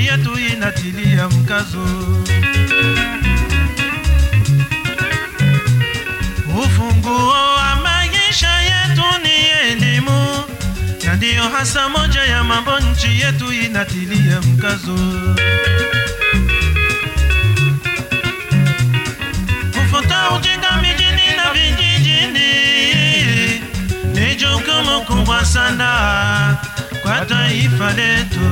yetu inatilia mkazo ufunguo wa maisha yetu ni elimu, na ndiyo hasa moja ya mambo nchi yetu inatilia mkazo. Kufuta ujinga mijini na vijijini ni jukumu kubwa sana kwa taifa letu.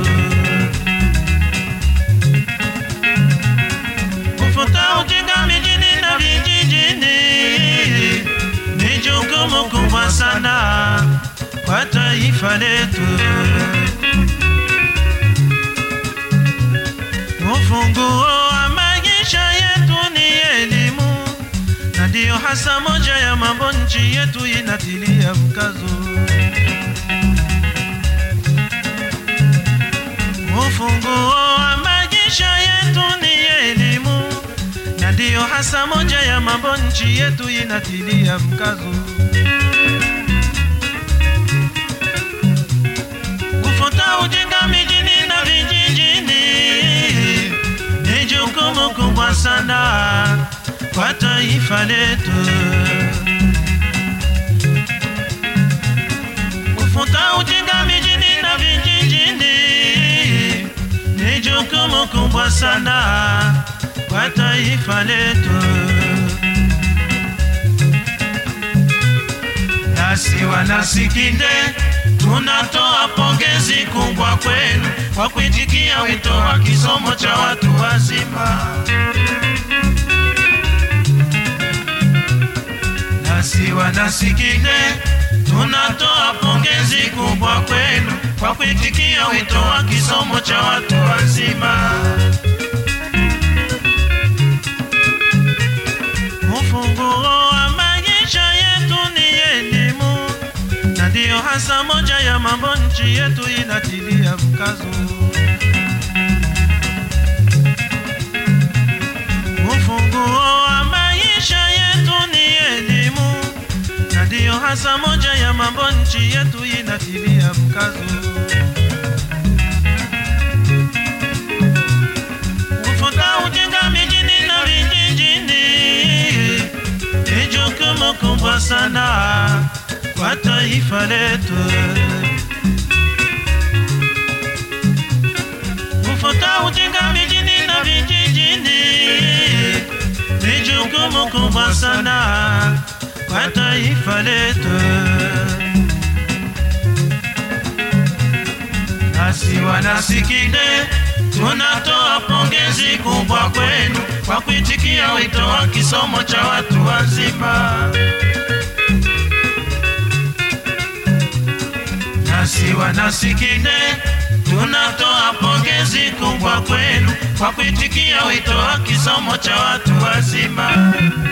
Kufuta ujinga mijini na vijijini ni jukumu kubwa sana kwa taifa letu. Ufunguo wa maisha yetu ni elimu, na ndiyo hasa moja ya mambo nchi yetu inatilia mkazo. Ufunguo wa maisha yetu ni elimu, na ndiyo hasa moja ya mambo nchi yetu inatilia mkazo. Kufuta ujinga mijini na vijijini ni jukumu kubwa sana kwa taifa letu. Kufuta ujinga mijini na vijijini ni jukumu kubwa sana kwa taifa letu. Nasi wanasikinde tunatoa pongezi kubwa kwenu kwa kuitikia wito wa kisomo cha watu wazima. Nasi wanasikinde tunatoa pongezi kubwa kwenu kwa kuitikia wito wa kisomo cha watu wazima. Ufunguo wa maisha yetu ni elimu, na ndiyo hasa moja ya mambo nchi yetu inatilia mkazo. Ufunguo wa maisha yetu ni elimu, na ndiyo hasa moja ya mambo nchi yetu inatilia mkazo. Kufuta ujinga mijini na vijijini ni jukumu kubwa sana kwa taifa letu. Kufuta ujinga mijini na vijijini ni jukumu kubwa sana kwa taifa letu. Nasi wanasikinde tunatoa pongezi kubwa kwenu kwa kuitikia wito wa kisomo cha watu wazima. Nasi wanasikinde tunatoa pongezi kubwa kwenu kwa kuitikia wito wa kisomo cha watu wazima.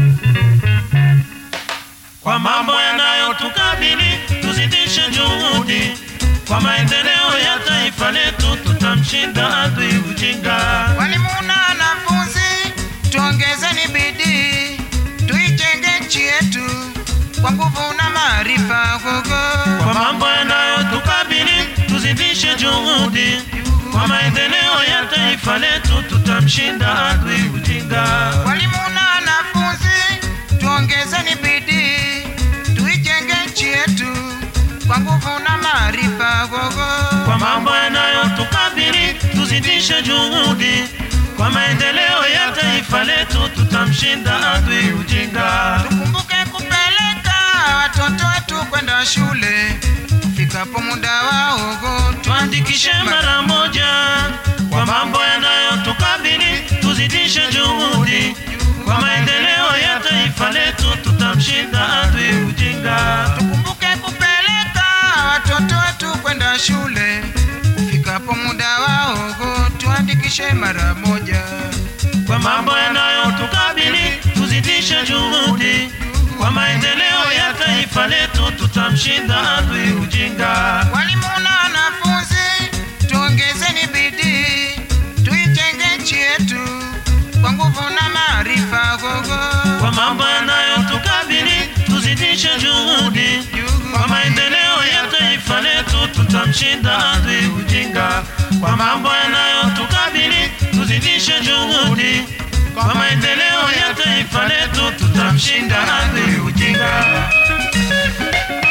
Kwa mambo yanayotukabili tuzidishe juhudi kwa maendeleo ya taifa letu, tutamshinda adui ujinga. Walimu na wanafunzi, tuongezeni bidii, tuijenge nchi yetu kwa nguvu na maarifa. Gogo Kwa mambo yanayotukabili tuzidishe juhudi kwa maendeleo ya taifa letu, tutamshinda adui ujinga. walimu na wanafunzi, tuongezeni bidii, tuijenge nchi yetu kwa nguvu na maarifa. Gogo Kwa mambo yanayotukabili tuzidishe juhudi kwa maendeleo ya taifa letu, tutamshinda adui ujinga. tukumbuke kupeleka watoto wetu kwenda shule, fikapo muda wao go tuandikishe mara moja kwa mambo yanayotukabili, tuzidishe juhudi kwa maendeleo ya taifa letu, tutamshinda adui ujinga. Tukumbuke kupeleka watoto wetu kwenda shule, ufikapo muda wao go tuandikishe mara moja. Kwa mambo yanayotukabili, tuzidishe juhudi kwa maendeleo ya taifa letu, tutamshinda adui ujinga. Walimu na wanafunzi, tuongezeni bidii, tuijenge nchi yetu kwa nguvu na maarifa. Gogo Kwa mambo yanayotukabili, tuzidishe juhudi kwa maendeleo ya taifa letu, tutamshinda adui ujinga. kwa mambo yanayotukabili, tuzidishe juhudi kwa maendeleo ya taifa letu, tutamshinda adui ujinga.